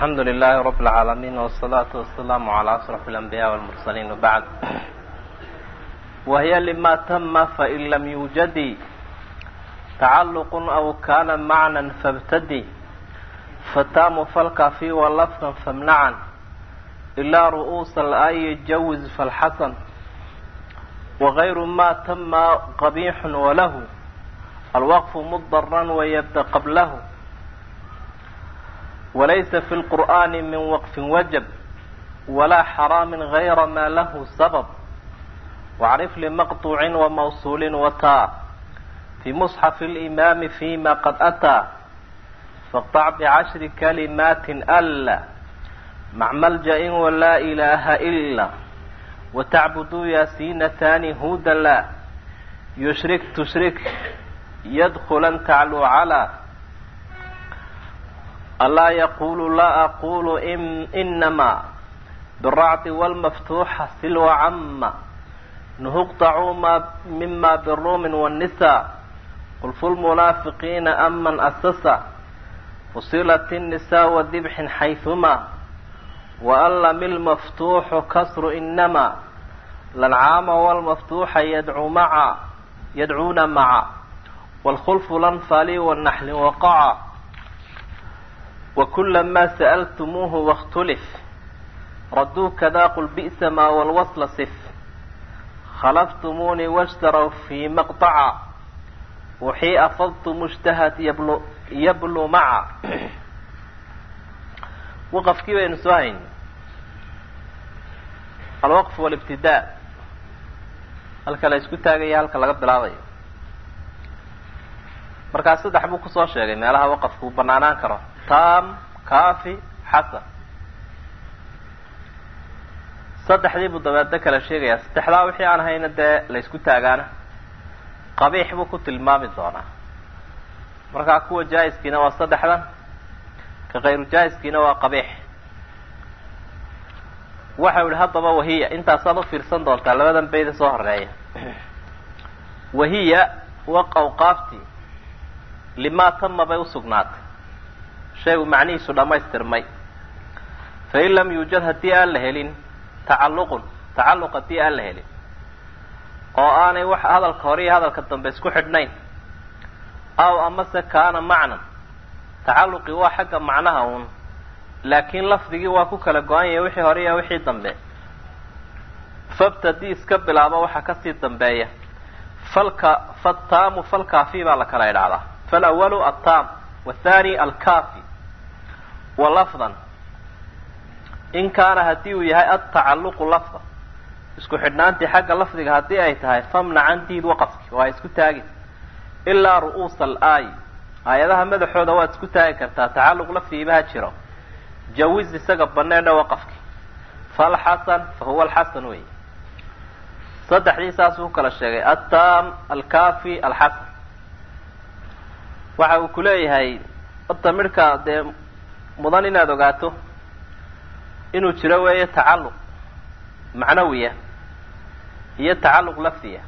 alxamdu lilahi rab اlcaalamiin wsalaatu wasalaamu calaa asraf اlanbiya wاlmursaliin wbacd wahiya lima tama fain lam yuujadi tacalluq aw kana macnan fabtadi fataamu falkafi walafdan famnacan ilaa ru'uusa alaayi jawiz falxasan wagayru ma tama qabixun walahu alwaqfu mudaran wayabda qablahu walaysa fi lqur'ani min waqfin wajab walaa xaraamin gayra maa lahu sabab wacrif limaqtuucin wamawsuulin wataa fi musxafi limaami fima qad ataa faqtac bicashri kalimaatin alla mac malja-in walaa ilaaha ila watacbuduu yaasiinataani huuda la yushrik tushrik yadkulan tacluu calaa alaa yaqulu laa aqulu inamaa biracdi wlmaftuuxa silwa cama nuhuqtacuu ma mima biruumin wاnisa qulfu lmunaafiqiina aman asasa fusilat الnisaa wadibxin xayثuma waalami lmaftuuxu kasru inama lancaama wlmaftuuxa yadcuu maca yadcuuna maca wاlkhulfu lanfali wanaxli waqaca wakula ma sa'ltumuuhu wاktulif raduu kada qul bi'sa ma wlwasla sif khalaftumuunii washtarow fii maqطaca wixii afadtu mushtahad yablu yablu maca waqafkii baynu soo hayn alwaqf walibtidaa halka la isku taagaya halka laga bilaabayo markaa saddex buu kusoo sheegay meelaha waqafku uu banaanaan karo tam kafi xasan saddexdii buu dabeedna kala sheegayaa saddexdaa wixii aan hayna dee la isku taagaana qabiix buu ku tilmaami doonaa markaa kuwa jaa-iskiina waa saddexdan ka kayru jaa-iskiina waa qabiix waxau yihi haddaba wahiya intaasaad u fiirsan doontaa labadan bayda soo horeeya wahiya wa awqaaftii limaa tama bay usugnaatay shaygu macnihiisu dhammaystirmay fain lam yuujad haddii aan la helin tacalluqun tacalluq haddii aan la helin oo aanay wax hadalka hore iyo hadalka dambe isku xidhnayn aw amase kaana macnan tacalluqii waa xagga macnaha uun laakiin lafdigii waa ku kala go-an yahay wixii hore iyo wixii dambe fabtadi iska bilaabo waxa kasii dambeeya falka fataamu falkaafi baa la kala idhahdaa falawalu attaam wathani alkafi wa lafdan in kaana haddii uu yahay altacalluqu lafda isku xidhnaantii xagga lafdiga haddii ay tahay famnacan diid waqafki waa isku taagi ilaa ru'uusa alaayi aayadaha madaxooda waad isku taagi kartaa tacalluq lafdigiibaha jiro jawiz isaga baneedha waqafki falxasan fa huwa alxasan wey saddexdii saasuu ku kala sheegay attaam alkafi alxasan waxa uu ku leeyahay horta midhka dee mudan inaad ogaato inuu jiro weeye tacalluq macnawiya iyo tacalluq lafdiya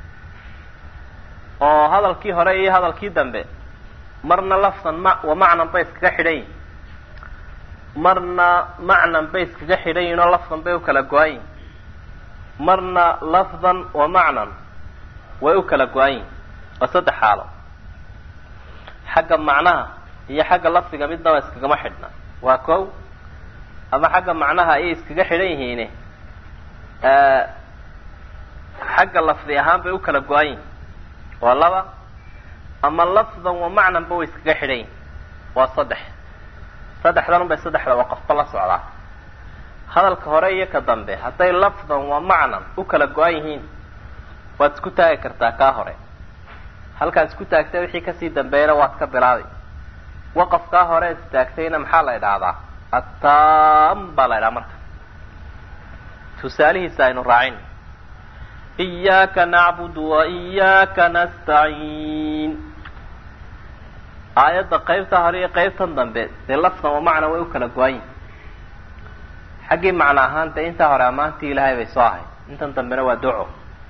oo hadalkii hore iyo hadalkii dambe marna lafdan ma wa macnan bay iskaga xidhan yihin marna macnan bay iskaga xidhan yihin oo lafdan bay u kala go-an yihin marna lafdan wa macnan way u kala go-an yihin waa saddex xaalo xagga macnaha iyo xagga lafdiga midnaba iskagama xidhna waa kow ama xagga macnaha ayay iskaga xidhan yihiine xagga lafdi ahaan bay u kala go-an yihin waa laba ama lafdan wa macnanba way iskaga xidhan yihin waa saddex saddexdan un bay saddexda waqafba la socdaa hadalka hore iyo ka dambe hadday lafdan wa macnan u kala go-an yihiin waad isku taagi kartaa kaa hore halkaad isku taagtay wixii kasii dambeeyana waad ka bilaabay waqafkaa hore ad istaagtayna maxaa la idhaahdaa attaam baa la idhaha marka tusaalihiisa aynu raacin iyaaka nacbudu wa iyaaka nastaciin aayadda qaybta hore iyo qaybtan dambe dee lafdan wa macna way u kala go-an yihin xaggii macno ahaan dee intaa hore ammaantii ilaahay bay soo ahay intan dambena waa duco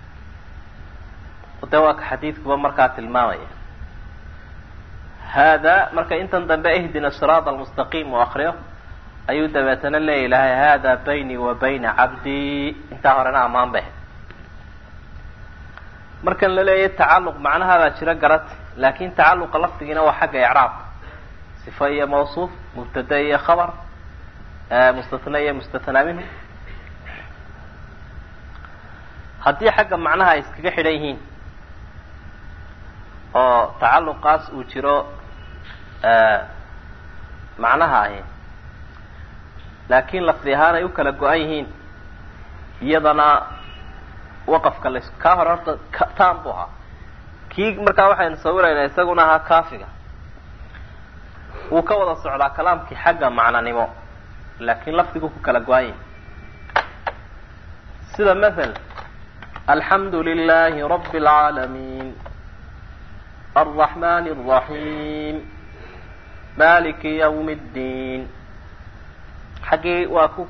de waa ka xadiidkuba markaa tilmaamaya hada marka intan dambe ihdina siraada almustaqiim u akriyo ayuu dabeetana leeya ilahay hada baynii wa bayna cabdii intaa horena ammaan bay markan la leeyahy tacalluq macnahaabaa jira garati laakin tacalluqa lafdigiina waa xagga icraabka sifa iyo mawsuuf mubtada iyo khabar mustatna iyo mustathnaa minhu haddii xagga macnaha ay iskaga xidhan yihiin oo tacalluqaas uu jiro macnaha ahi laakiin lafdi ahaan ay u kala go-an yihiin iyadana waqafka las kaa hore horta tam bu ahaa kii markaa waxaynu sawiraynaa isaguna ahaa kaafiga wuu ka wada socdaa kalaamkii xagga macnanimo laakiin lafdigu ku kala go-an yahi sida mathal alxamdu lilahi rabi اlcaalamiin alraxmani الraxiim maliki ywm اddiin xaggii waa ku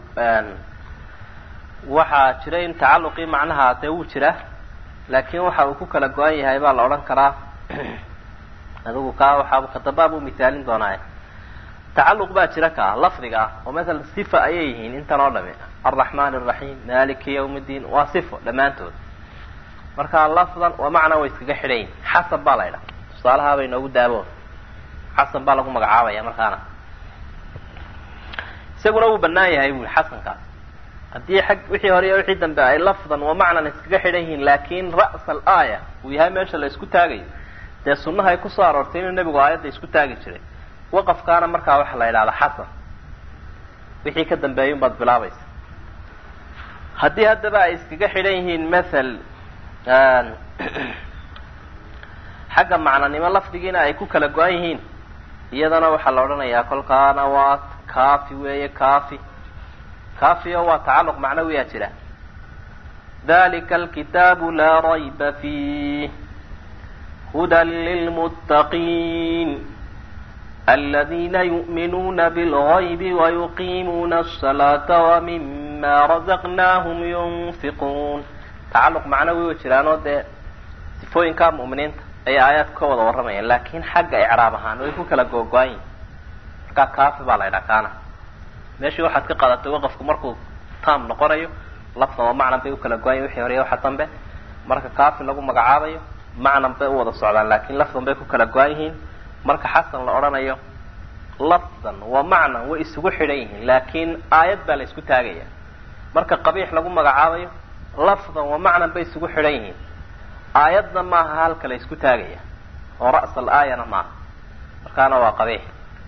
waxaa jira in tacalluqii macnaha dee wuu jira laakiin waxa uu ku kala go-an yahay baa la odhan karaa adigu kaa waxaa kadambaa buu misaalin doonaaye tacalluq baa jira kaa lafdiga ah oo masalan sifa ayay yihiin intan oo dhami alraxman الraxiim maliki ywm اddiin waa sifo dhammaantood marka lafdan waa macna way iskaga xidhan yihin xasan baa la ydhaha tusaalahaa bay noogu daabo xasan baa lagu magacaabaya markaana isaguna wuu banaan yahay bui xasankaas haddii ag wixii hore iyo wixii dambe ay lafdan wa macnan iskaga xidhan yihiin laakin ra's alaaya uu yahay meesha la isku taagayo dee sunnaha ay kusoo aroortay inuu nebigu aayadda isku taagi jiray waqafkaana markaa waxa la yidhahda xasan wixii ka dambeeyun baad bilaabaysa haddii haddaba ay iskaga xidhan yihiin mathal xagga macnanimo lafdigiina ay ku kala go-an yihiin iyadana waxaa la odhanayaa kolkaana waa kafi weeye kafi kafi oo waa tacalluq macnawiyaa jira dalika alkitaabu laa rayba fiih hudan lilmuttaqiin aladiina yu'minuuna bilgaybi wayuqiimuuna asalaata wamima razaqnaahum yunfiquun tacalluq macnawi way jiraanoo dee sifooyinkaa mu'miniinta ayay aayaadku ka wada warramayaan laakin xagga icraab ahaan way ku kala googo-an yihin markaa kafi baa la ydhaha kaana meeshii waxaad ka qadatay waqafku markuu tam noqonayo lafdan waa macnan bay u kala go-an yihin wixii horeya waxa dambe marka kafi lagu magacaabayo macnan bay u wada socdaan laakin lafdan bay ku kala go-an yihiin marka xasan la odhanayo lafdan wa macnan way isugu xidhan yihiin laakin aayad baa la isku taagaya marka qabiix lagu magacaabayo lafdan wa macnan bay isugu xidhan yihiin aayadna maaha halka la isku taagaya oo ra's alaayana maaha markaana waa qabiix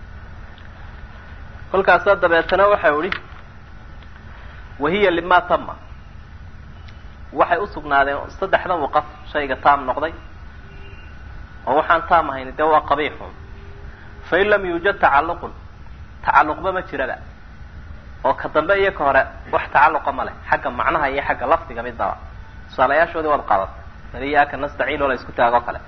kolkaasa dabeetana waxau ihi wahiya lima tama waxay usugnaadeen saddexdan waqaf shayga taam noqday oo waxaan taam ahayn dee waa qabiixun fain lam yuujad tacalluqun tacalluqba ma jiraba oo ka dambe iyo ka hore wax tacalluqa ma leh xagga macnaha iyo xagga lafdiga midaba tusaalayaashoodii waad qaadatay beriyaaka nastaciin oo la isku taagoo kale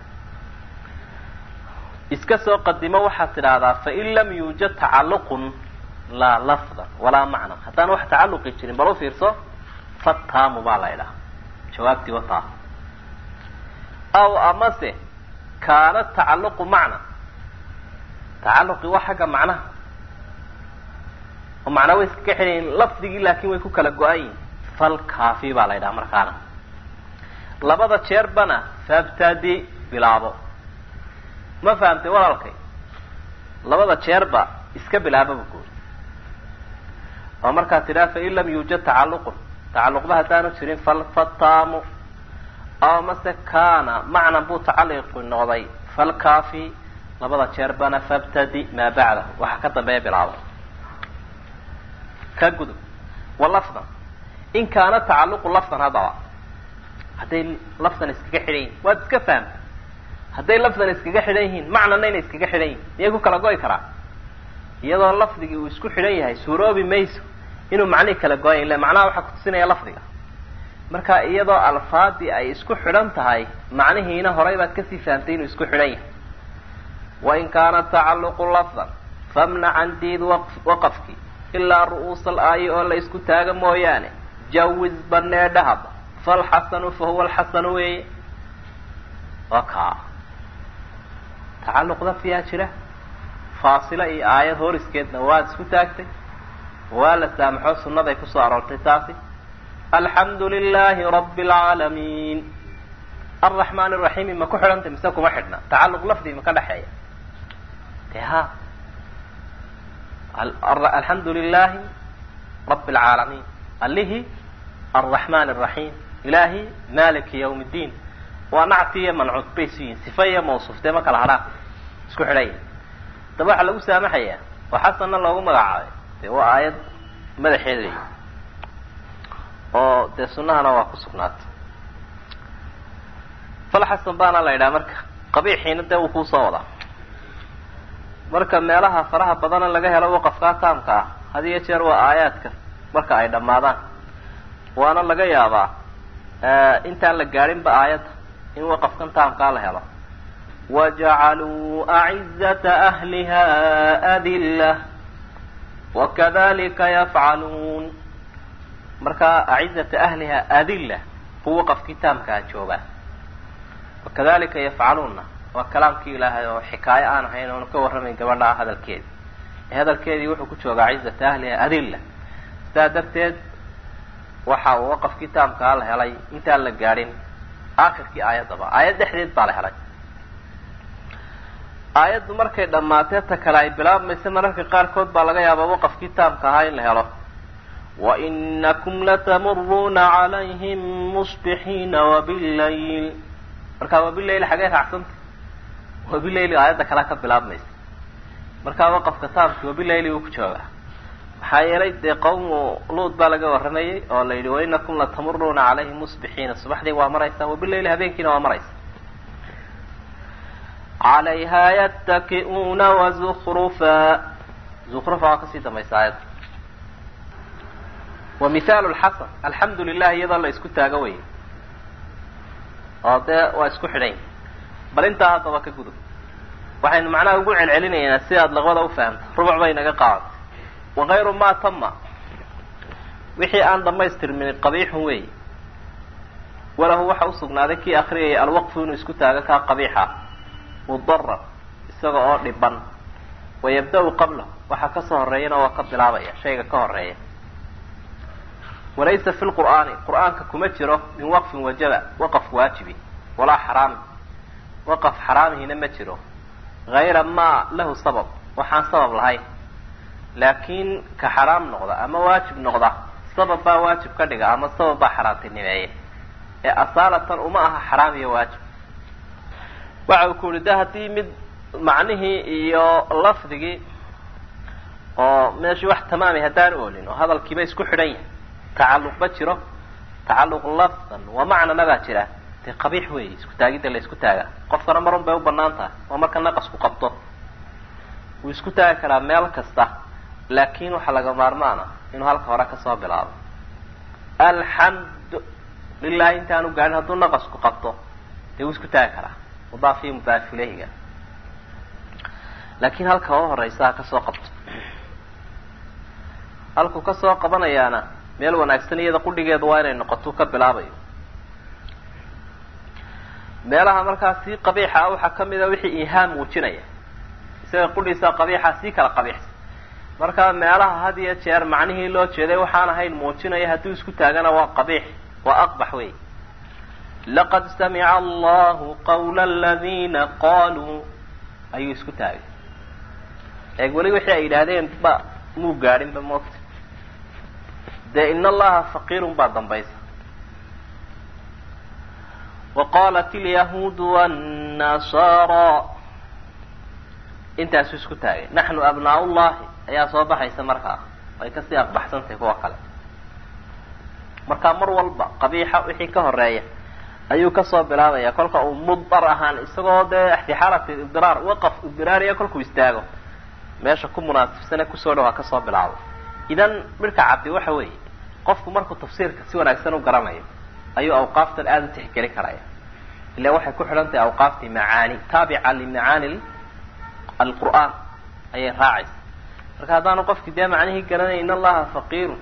iska soo qadimo waxaad tidhaahdaa fain lam yuujad tacalluqun laa lafdan walaa macnan haddaan wax tacalluqi jirin bal u fiirso fataamu baa la ydhaha jawaabtii wataa aw amase kaana tacalluqu macna tacalluqi waa xagga macnaha oo macnaa way iskaga xidhayiin lafdigii laakin way ku kala go-an yihin fal kaafi baa la ydhaha markaana labada jeerbana fabtadi bilaabo ma fahamtay walaalkay labada jeerba iska bilaababa guuri oo markaad tidhaha fain lam yuujad tacalluqun tacalluqba haddaanu jirin falfataamu aw mase kaana macnan buu tacalliqi noqday falkaafi labada jeerbana fabtadi maa bacdahu waxaa ka dambeeya bilaabo ka gudub wa lafdan in kaana tacalluqu lafdan haddaba hadday lafdan iskaga xidhan yihin waad iska fahamtay hadday lafdan iskaga xidhan yihiin macnana inay iskaga xidhan yihin miyay ku kala go'i karaa iyadoo lafdigii uu isku xidhan yahay suuroobi mayso inuu macnihii kala go-aya ille macnaha waxaa kutusinaya lafdiga marka iyadoo alfaadii ay isku xidhan tahay macnihiina horay baad kasii fahamtay inuu isku xidhan yahay wain kaana tacalluqu lafdan famnacan diid waqafki ilaa ru'uusa alaayi oo la isku taaga mooyaane jawiz banee dhahaba falxasanu fa huwa alxasanu weeye waa kaa tacalluq lafdiyaa jira faasila iyo aayad horiskeedna waad isku taagtay waa la saamaxo sunnaday kusoo aroortay taasi alxamdu lilahi rabi alcaalamiin alraxmaan araxiimi ma ku xidhanta mise kuma xidhna tacalluq lafdi ma ka dhexeeya de ha alxamdu lilahi rabi alcaalamiin alihi alraxmaan araxiim ilahi maliki ywm ddiin waa nacti iyo mancuud bay isu yihin sifa iyo mawsuuf dee ma kala hadhaan isku xidhanya daba waxaa lagu saamaxayaa oo xasanna loogu magacaabay dee waa aayad madaxeeda leeyi oo dee sunahana waa ku sugnaatay fal xasan baana la yidhaha marka qabiixiina dee wuu kuusoo wadaa marka meelaha faraha badana laga helo waqafkaa taamka ah had iyo jeer waa aayaadka marka ay dhammaadaan waana laga yaabaa intaan la gaadhinba aayadda in waqafkan taamkaa la helo wajacaluu acizata ahliha adilla wakadalika yafcaluun markaa acizata ahliha adilla buu waqafkii taamkaa joogaa wakadalika yafcaluunna waa kalaamkii ilaahay oo xikaayo aan ahayn oonu ka warramayn gabadhaa hadalkeedi ee hadalkeedii wuxuu ku joogaa acizata ahliha adilla sidaa darteed waxa uu waqafkii taamkaa la helay intaan la gaadhin aakhirkii aayaddaba aayad dhexdeed baa la helay aayaddu markay dhammaatee ta kale ay bilaabmaysa mararka qaarkood baa laga yaabaa waqafkii taamka ahaa in la helo wainakum latamuruuna calayhim musbixiina wabillayl markaa wabillayl xagee raacsanta wabillayl aayadda kalea ka bilaabmaysa markaa waqafka taamki wabillayli uu ku joogaa maxaa yeelay dee qawmu luud baa laga warramayay oo la yidhi wainakum latamuruuna calayhim musbixiina subaxdii waa maraysaa wabillayli habeenkiina waa maraysa calayha yattaki'uuna wazukrufa zukrufa waa kasii dambaysa aayadda wa mithaalu lxasan alxamdu lilah iyadoo la isku taago wey oo dee waa isku xidhan bal intaa haddaba ka gudub waxaynu macnaha ugu celcelinaynaa si aad laqbada ufahamto rubuc bay naga qaadatay wakayru ma tama wixii aan dhamaystirmin qabiixun wey walahu waxa usugnaaday kii akriyayay alwaqfu inuu isku taago kaa qabiixa mudarar isaga oo dhiban wayabda-u qablahu waxa kasoo horeeyana waa ka bilaabaya shayga ka horeeya walaysa fi lqur'aani qur'aanka kuma jiro min waqfin wajaba waqaf waajibi walaa xaraami waqaf xaraamihina ma jiro hayra ma lahu sabab waxaan sabab lahayn laakiin ka xaraam noqda ama waajib noqda sabab baa waajib ka dhiga ama sabab baa xaraantinimeeya ee asaalatan uma aha xaraam iyo waajib waxa uu ku yihi de haddii mid macnihii iyo lafdigii oo meeshii wax tamaamay haddaan oolin oo hadalkiiba isku xidhan yahay tacalluqba jiro tacalluq lafdan wa macnana baa jira dee qabiix weeye isku taagidda la isku taaga qofkana marun bay u banaan tahay waa marka naqasku qabto wuu isku taagi karaa meel kasta laakin waxaa laga maarmaana inuu halka hore kasoo bilaabo alxamdu lilahi intaanu gaadhin hadduu naqasku qabto dee wuu isku taagi karaa mudaaf iyo mudaaf ilayhiga laakin halka oo horeysa ha kasoo qabto halkuu kasoo qabanayaana meel wanaagsan iyada qudhigeedu waa inay noqoto ka bilaabayo meelaha markaa sii qabiixa ah waxaa kamid a wixii ihaam muujinaya isaga qudhiisa qabiixa sii kala qabiixsa marka meelaha had iyo jeer macnihii loo jeeday waxaan ahayn muujinaya hadduu isku taagana waa qabiix waa aqbax wey laqad samica allahu qawla aladina qaluu ayuu isku taagay eeg weli wixii ay yidhaahdeen ba muu gaadhinba moogta dee in allaha faqiirun baa dambaysa wa qalat ilyahuudu wannasara intaasuu isku taagay naxnu abnaa llahi ayaa soo baxaysa markaa way kasii aqbaxsantahay kuwa kale markaa mar walba qabiixa wixii ka horeeya ayuu kasoo bilaabaya kolka uu mudar ahaan isagoo dee fi xaalati ibdiraar waqaf ibdiraariya kolkuu istaago meesha ku munaasibsane kusoo dhawaa kasoo bilaabo idan midhka cabdi waxa weeye qofku markuu tafsiirka si wanaagsan u garanayo ayuu awqaaftan aada u tixgeli karaya ila waxay ku xidhan tahay awqaaftii macaani taabica limacaani alqur'aan ayay raacaysa marka haddaanu qofki dee macnihii garanay in allaha faqiirun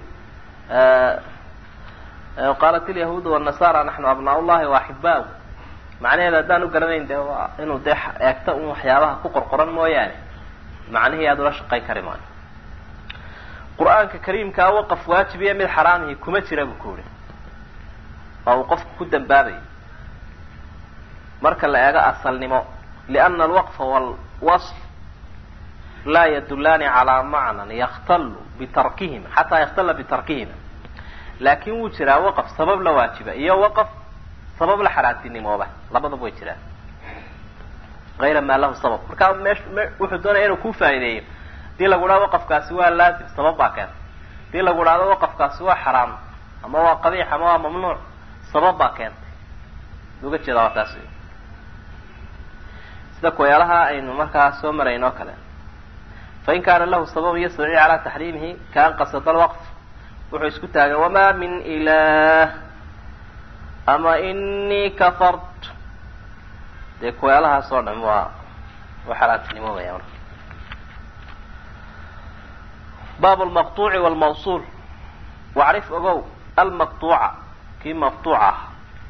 qaalat ilyahuudu wannasara naxnu abnaa llahi waaxibaahu macnaheeda haddaan u garanayn dee waa inuu dee eegto un waxyaabaha ku qorqoran mooyaane macnihii aada ula shaqayn kari maayo qur-aanka kariimkaa waqaf waajibiya mid xaraamihi kuma jira buu ku yihi oo uu qofku ku dambaabayo marka la eego asalnimo liana alwaqfa walwasl laa yadulaani calaa macnan yakhtalu bitarkihima xataa yakhtala bitarkihima laakin wuu jiraa waqaf sabab la waajiba iyo waqaf sabab la xaraantinimooba labadaba way jiraan ayra maa lahu sabab markaa mesh wuxuu doonaya inuu ku faa'ideeyo hadii lagu dhahdo waqafkaasi waa laazim sabab baa keenta hadii lagu dhahdo waqafkaasi waa xaraam ama waa qabiix ama waa mamnuuc sabab baa keentay uga jeeda waa taas sida kuwayaalaha aynu markaa soo marayn oo kale fain kaana lahu sababun yastadci calaa taxriimihi kaan qasada alwaqf wuxuu isku taagay wamaa min ilaah ama inii kafart dee kuweelahaas oo dham waa waa xalaantinimoobaya marka baab lmaqtuuci walmawsuul wacrif ogow almaqtuuca kii maqtuuc ah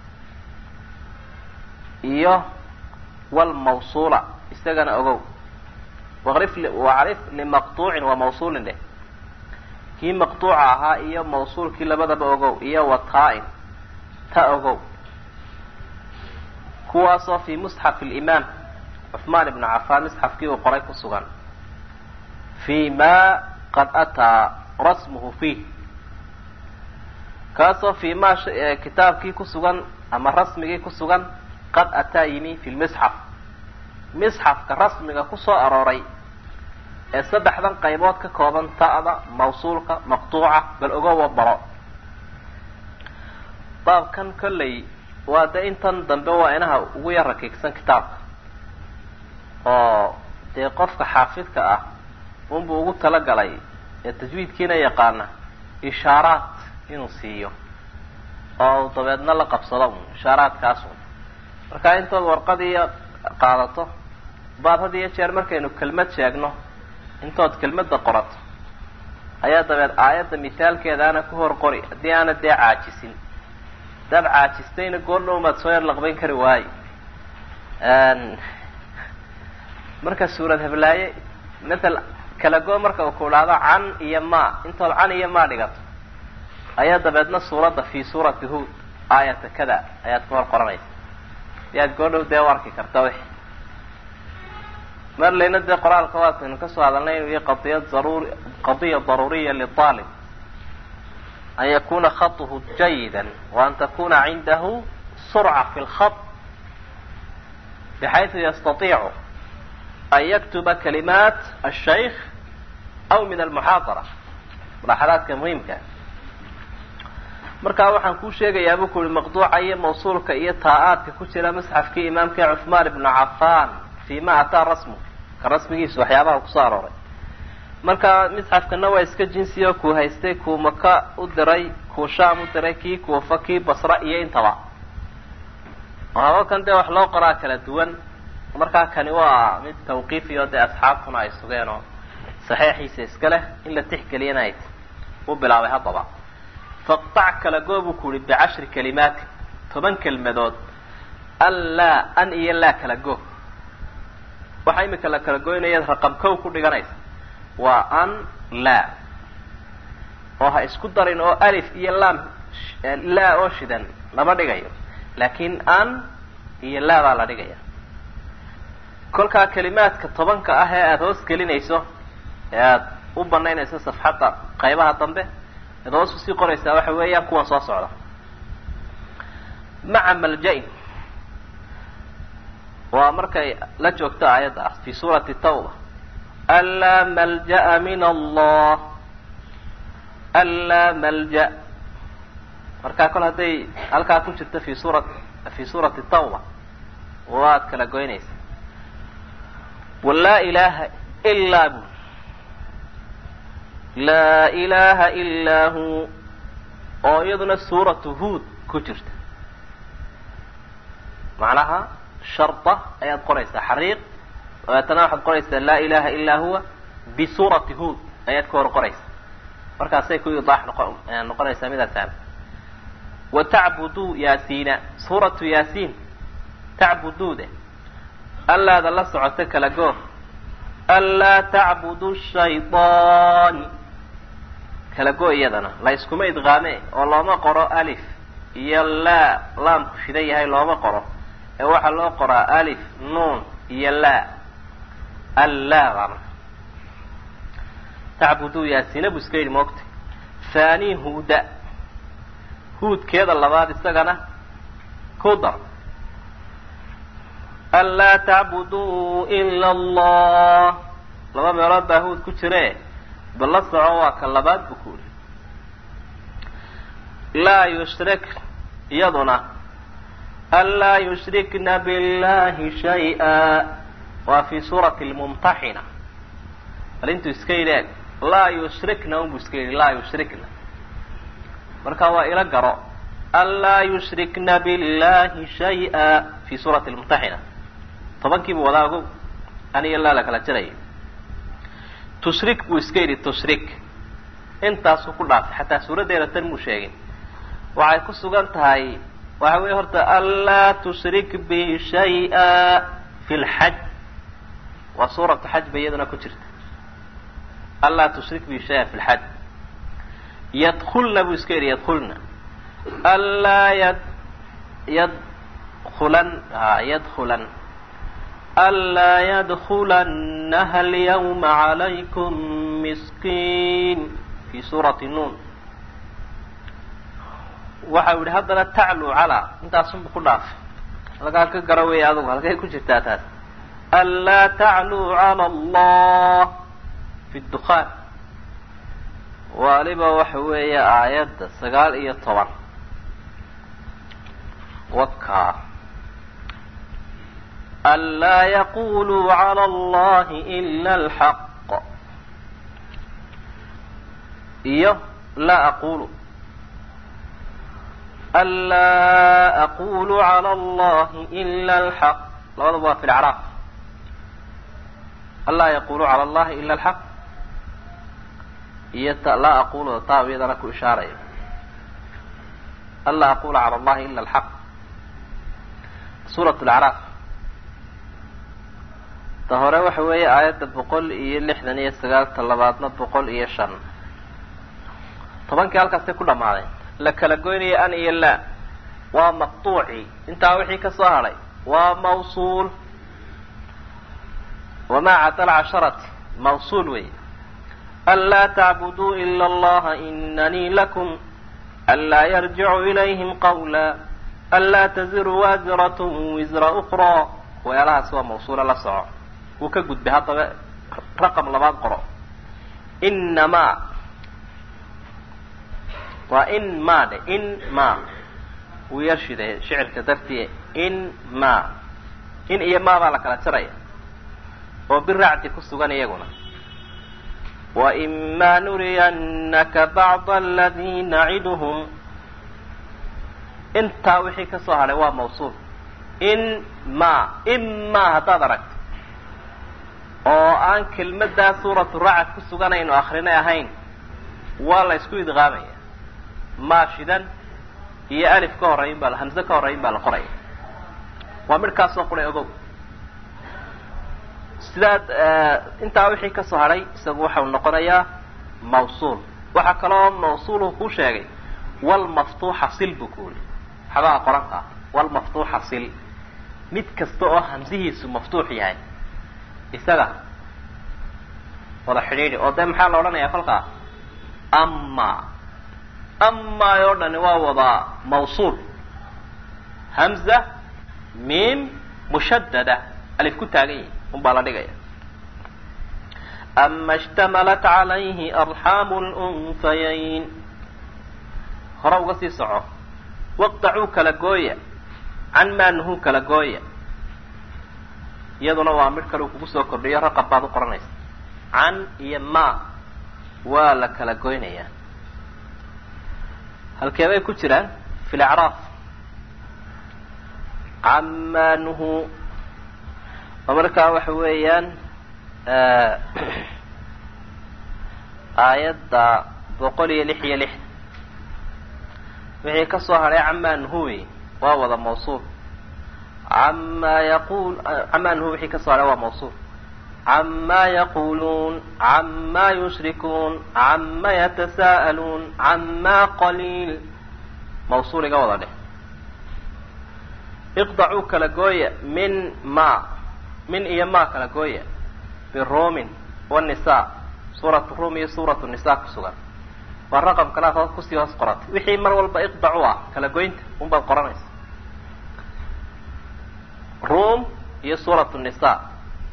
iyo walmawsuula isagana ogow waqrif wacrif limaqtuucin wa mawsuulin dheh kii maqtuuca ahaa iyo mawsuulkii labadaba ogow iyo wataa-in ta ogow kuwaasoo fi musxaf limaam cuثmaan ibn cafaan musxafkii uu qoray ku sugan fi ma qad ataa rasmuhu fiih kaasoo fi ma kitaabkii ku sugan ama rasmigii ku sugan qad ataa yimi fi lmisxaf misxafka rasmiga kusoo arooray ee saddexdan qaybood ka kooban ta'da mawsuulka maqtuuca bal ogowa baro baabkan kolley waa de intan dambe waa inaha ugu yar rakiigsan kitaabka oo dee qofka xaafidka ah unbuu ugu talagalay ee tajwiidkiina yaqaana ishaaraad inuu siiyo oo dabeedna la qabsado un ishaaraadkaas un marka intood warqadiiyo qaadato baad had iyo jeer markaynu kelmad sheegno intood kelmadda qorato ayaa dabeed aayadda mithaalkeedaana ku hor qori haddii aana dee caajisin hadaad caajistayna goordhow maad soo yar laqbayn kari waaye marka suurad heblaaye matal kala go marka uu ku dhahdo can iyo ma intood can iyo ma dhigato ayaa dabeedna suuradda fi suurati hood aayata kada ayaad ku hor qoranaysa si aad goordhow dee u arki karta wixi marlayna dee qoraalka waataynu kasoo hadalnay inuu yahay qadiya darur qadiya daruuriya liaalib an yakuna khaطhu jayida waan takuna cindahu surca fi lkhaط bxayثu yastaiicu an yaktuba kalimaat الshaykh aw min almuxaadara mulaxadaadka muhimka markaa waxaan kuu sheegayaa buu ku uhi maqduuca iyo mawsuulka iyo taa-aadka ku jira musxafkii imaamkii cuثmaan ibnu cafan fi ma ataa rasmu ka rasmigiisu waxyaabaha kusoo arooray marka misxafkana waa iska jinsiyo kuu haystay kuu maka u diray kuu shaam u diray kii kuufa kii basra iyo intaba habakan dee wax loo qoraa kala duwan markaa kani waa mid tawqiifiyo dee asxaabtuna ay sugeen oo saxeixiisa iska leh in la tixgeliyana ay u bilaabay haddaba faqtac kala goo buu ku uhi bicashri kalimaati toban kelmadood an laa an iyo laa kala go waxaa imika la kala goynaya raqam kow ku dhiganaysa waa an laa oo ha isku darin oo alif iyo laam laa oo shidan lama dhigayo laakin an iyo laa baa la dhigaya kolkaa kalimaadka tobanka ah ee aada hoos gelinayso ee aada u banaynayso safxadda qaybaha dambe ead hoos usii qoraysaa waxa weeyaan kuwan soo socda maca malja-in waa markay la joogto aayadda ah fi suurati tawba anlaa malja'a min allah anlaa malja markaa kol hadday halkaa ku jirto fi suura fi suurati tawba waad kala goynaysa walaa ilaha ilaa bu laa ilaha ilaa hu oo iyaduna suuratu huod ku jirta macnaha sharda ayaad qoraysaa xariiq dabeetana waxaad qoraysaa laa ilaha ilaa huwa bisuurati hood ayaad ka hor qoraysaa markaasay ku idaax noqo noqonaysaa midaasaan wa tacbuduu yaasiina suuratu yaasiin tacbuduude allaada la socoto kala goor anlaa tacbudu shayطaan kala go iyadana la iskuma idqaame oo looma qoro alif iyo laa laamku shidan yahay looma qoro ee waxaa loo qoraa alif nuun iyo laa allaa baa marka tacbuduu yaasina buu iska yidhi moogta thani huuda huudkeeda labaad isagana ku dar anlaa tacbuduu ila allah laba meelood baa huud ku jire bal la soco waa ka labaad buu ku yidhi laa yushrik iyaduna anlaa yushrikna billahi shay-a waa fi suurati lmumtaxina bal intuu iska yidhi eg laa yushrikna unbuu iska yidhi laa yushrikna marka waa ila garo anlaa yushrikna billahi shay-a fi suurati lmumtaxina tobankiibuu wadaa ogow an iyo laa la kala jirayo tushrik buu iska yidhi tushrik intaasuu ku dhaafay xataa suuraddeeda tan muu sheegin waxay ku sugan tahay waxa weeye horta anlaa tushrik bi shay-a fi lxaj waa suuratu xaj ba iyaduna ku jirta anlaa tushrik bi shay-a fi lxaj yadkulna buu iska yidhi yadkulna anlaa yad yadkulan a yadkulan anlaa yadkulanaha alyawma calaykum miskiin fi suurati nuun waxa u yihi haddana tacluu calaa intaasunbu ku dhaafay halkaa ka gara weya adugu halkay ku jirtaa taas anlaa tacluu cala allah fi dukhaan waliba waxa weeye aayadda sagaal iyo toban waka anlaa yaquluu cala allahi ila alxaq iyo laa aqulu anlaa aqulu cala allahi ila alxaq labadaba waa fi lacraaf anlaa yaqulu cala allahi ila alxaq iyo t laa aqulu taa iyadana ku ishaaraya anlaa aqula cala allahi ila alxaq suurat lacraaf ta hore waxa weeye aayadda boqol iyo lixdan iyo sagaalta labaadna boqol iyo shan tobankii halkaasay ku dhamaaday la kala goynaya an iyo laa waa maqtuuci intaa wixii ka soo hadhay waa mawsuul wamaa cada alcasharati mawsuul wey anlaa tacbuduu ila allaha inanii lakum anlaa yarjicu ilayhim qawla anlaa taziru waasiratun wisra ukraa waxyaalahaas waa mawsuula la soco wuu ka gudbay haddaba raqam labaad qoro inamaa waa in ma dhe in ma wuu yar shiday shicirka dartii in ma in iyo ma baa la kala jaraya oo biracdi ku sugan iyaguna waima nuriyannaka bacda aladii naciduhum intaa wixii ka soo hadhay waa mawsuul in ma ima haddaad aragto oo aan kelmaddaa suuratu racad ku suganaynu akrinay ahayn waa la isku idqaamaya maa shidan iyo alif ka horeyn baa hamse ka horeyn baa la qoraya waa midhkaasoo quray ogow sidaad intaa wixii ka soo hadhay isagu waxau noqonayaa mawsuul waxaa kaloo mawsuulhu ku sheegay walmaftuuxa sil buu ku yidhi xabaha qoranka ah walmaftuuxa sil mid kasta oo hamsihiisu maftuux yahay isaga wada xidhiidhi oo dee maxaa la odhanayaa kolkaa ama amaa oo dhani waa wada mawsuul hamza miim mushadada alif ku taagan yihi un baa la dhigaya ama ishtamalat calayhi arxaamu lunhayayn hore uga sii soco waqtacuu kala gooya can maa nuhuu kala gooya iyaduna waa midh kale uu kugu soo kordhiyo raqab baad u qoranaysa can iyo ma waa la kala goynayaa halkee bay ku jiraan fi lacraaf camaa nuhu oo markaa waxa weeyaan aayadda boqol iyo lix iyo lix wixii ka soo hadhay camaa nuhuwi waa wada mawsuul camaa yaqul camaa nuhu wixii ka soo hadhay waa mawsuul عما يقولون عما يشركون عما يتساءلون عما قليل موصول قوضة اقضعوا كلاقوية من ما من إيما كلاقوية بالروم والنساء سورة الروم هي سورة النساء كسوغا والرقم كلا هو كسي هوس قرات وحي مر والبا اقضعوا كلاقوينت هم بالقرانيس روم هي سورة النساء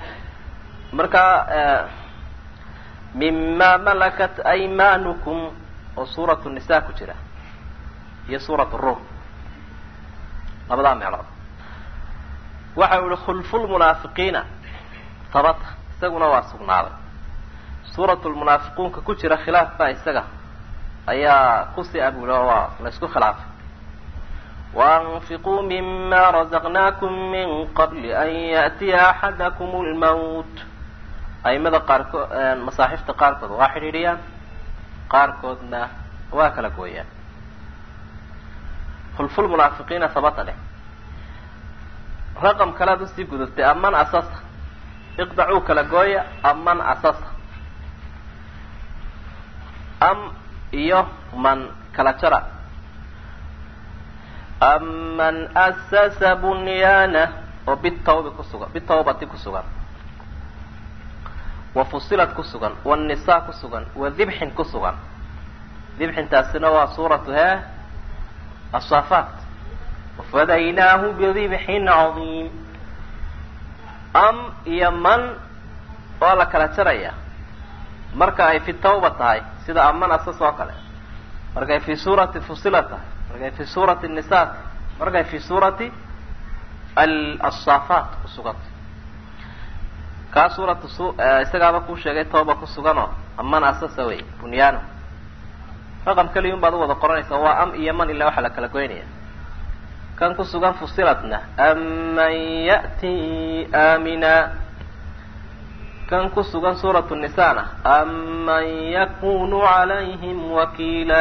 marka mima malakat aymaanukum oo suuratu nisa ku jira iyo suurat rum labadaa meelood waxa u ihi khulfulmunaafiqiina tabata isaguna waa sugnaaday suuratu lmunaafiquunka ku jira khilaaf baa isaga ayaa kusii abuula oo waa la isku khilaafay وأنفقوا مما رزقناكم من قبل أن يأتي أحدكم الموت aimada qaarkood masaaxifta qaarkood waa xidhiidhiyaan qaarkoodna waa kala gooyaan fulful munaafiqiina sabata leh raqam kalead usii gudubtay aman asasa iqdacuu kala gooya aman asasa am iyo man kala jara aman asasa bunyaana oo bitawbi kusugan bitawbati ku sugan wafusilat ku sugan wannisa ku sugan wa dibxin ku sugan dibxintaasina waa suuratu hee asaafaat wafadaynaahu bidibxin cadiim am iyo man waa la kala jaraya marka ay fi tawba tahay sida aman asas oo kale markay fi suurati fusilat tahay markay fi suurati nisa tahay markay fi suurati asaafaat ku sugantay kaa suuratu su isagaaba kuu sheegay tooba ku suganoo aman asasa wey bunyaano raqam keliyun baad u wada qoranaysaa waa am iyo man ilaa waxaa la kala goynaya kan ku sugan fusilatna aman ya'ti aamina kan ku sugan suuratu nisana aman yakunu calayhim wakiila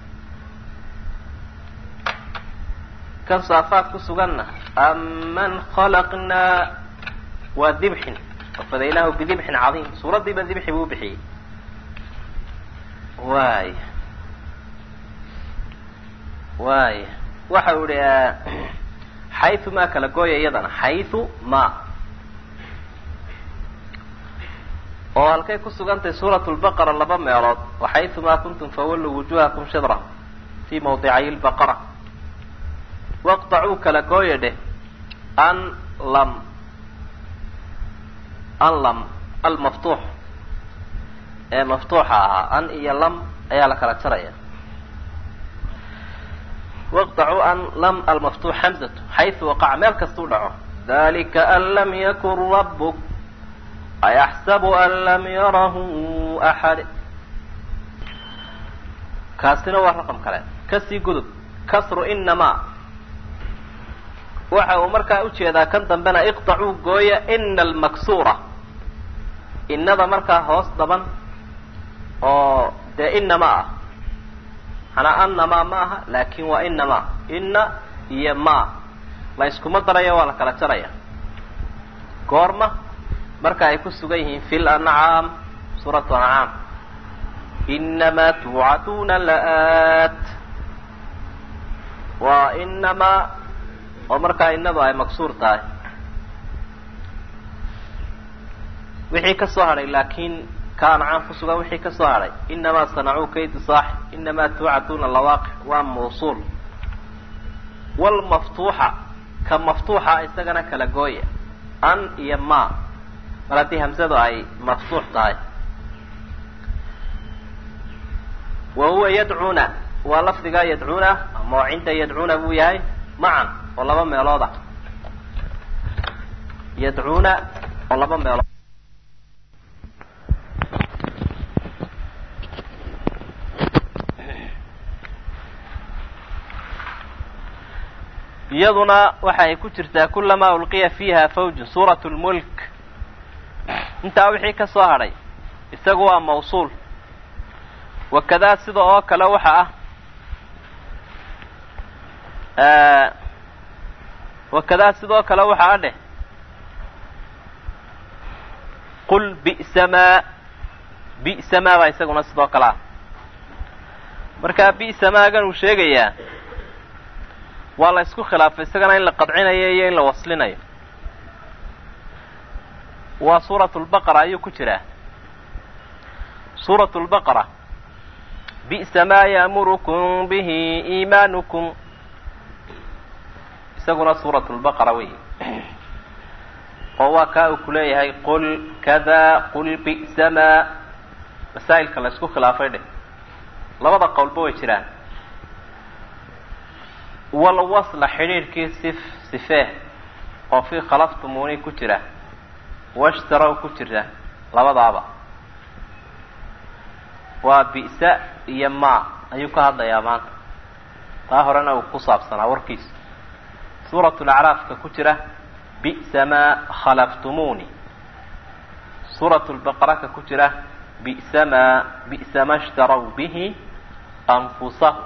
kan saafaad ku suganna aman khalaqnaa waa dibxin wafadaynaahu bidibxin cadiim suuraddiiba dibxi buu bixiyey waay waay waxa u ihi xayu maa kala gooya iyadana xayu ma oo halkay ku sugantahay suurat lbaqara laba meelood waxayu maa kuntum fawalluu wujuhakum shidra fi mawdicay lbaqara waqdacuu kala gooya dheh an lam an lam almaftuux ee maftuuxa ahaa an iyo lam ayaa la kala jaraya waqdacuu an lam almaftuux hamzatu xaysu waqaca meel kastuu dhaco dalika an lam yakun rabuk ayaxsabu an lam yarahu axad kaasina waa raqam kale kasii gudub kasru inamaa waxa uu markaa ujeedaa kan dambena iqdacuu gooya ina almaksuura innada markaa hoos daban oo dee inama ah manaa annamaa ma aha laakin waa inamaa inna iyo ma la iskuma darayo waa la kala jaraya goorma marka ay ku sugan yihiin fi lancaam suuratu ancaam inamaa tuucaduuna la-aat waa inamaa oo markaa innadu ay maksuur tahay wixii ka soo hadhay laakiin ka ancaam ku sugan wixii ka soo hadhay inamaa sanacuu kaydu saaxib inamaa tuucaduuna lawaaqic waa mawsuul walmaftuuxa ka maftuuxa isagana kala gooya an iyo ma mar haddii hamsadu ay maftuux tahay wa huwa yadcuuna waa lafdigaa yadcuuna ama oo cinda yadcuuna buu yahay macan oo laba meelood ah yadcuuna oo laba meelood iyaduna waxa ay ku jirtaa kulamaa ulqiya fiiha fawjun suurat lmulk intaa wixii ka soo hadhay isagu waa mawsuul wakadaa sida oo kale waxa ah wakadaa sidoo kale waxa a dheh qul bi'sa maa bi'sa maa baa isaguna sidoo kale ah markaa bi'sa maagan uu sheegayaa waa la isku khilaafay isagana in la qadcinayo iyo in la waslinayo waa suuratu lbaqara ayuu ku jiraa suuratu lbaqara bi'sa maa ya'murukum bihi iimaanukum isaguna suuratu lbaqara wey oo waa kaa uu ku leeyahay qul kada qul bi'sa maa masaa'ilka la isku khilaafay dheh labada qowlba way jiraan walwasla xidhiidhkii sif sifee oo fii khalaftumuni ku jira washtarow ku jira labadaaba waa bi'sa iyo maa ayuu ka hadlayaa maanta taa horena uu ku saabsanaa warkiisa suuratu lacraafka ku jira bi'sa maa khalaftumuni suuratu lbaqaraka ku jira bi'sa maa bi'sa ma shtarow bihi anfusahum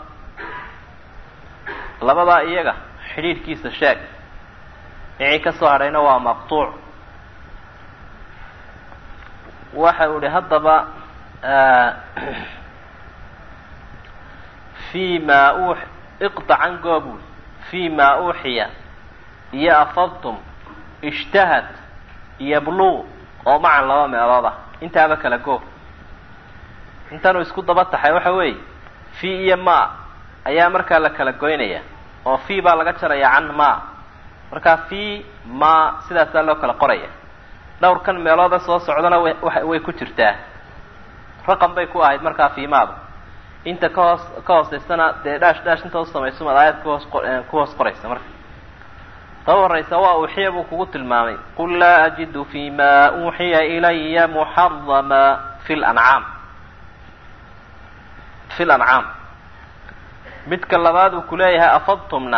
labadaa iyaga xidhiidhkiisa sheeg wixii ka soo hadhayna waa maqtuuc waxa uu ihi haddaba fi ma u iqtacan goobuul fi ma uuxiya iyo afadtum ishtahad iyo bluu oo macan laba meelood ah intaaba kala goob intanuu isku daba taxay waxa weeye fi iyo ma ayaa markaa la kala goynaya oo fi baa laga jaraya can ma markaa fi ma sidaasaa loo kala qoraya dhowrkan meelooda soo socdana way ku jirtaa raqam bay ku ahayd markaa fiimaada inta ka hoos ka hooseysana dee dhaash dhaash inta u samayso mad aayad kuhoos ku hoos qoraysa marka ta horeysa waa uuxiya buu kugu tilmaamay qul laa ajidu fi ma uuxiya ilaya muxarama fi lancaam fi lancaam midka labaad uu kuleeyahay afadtumna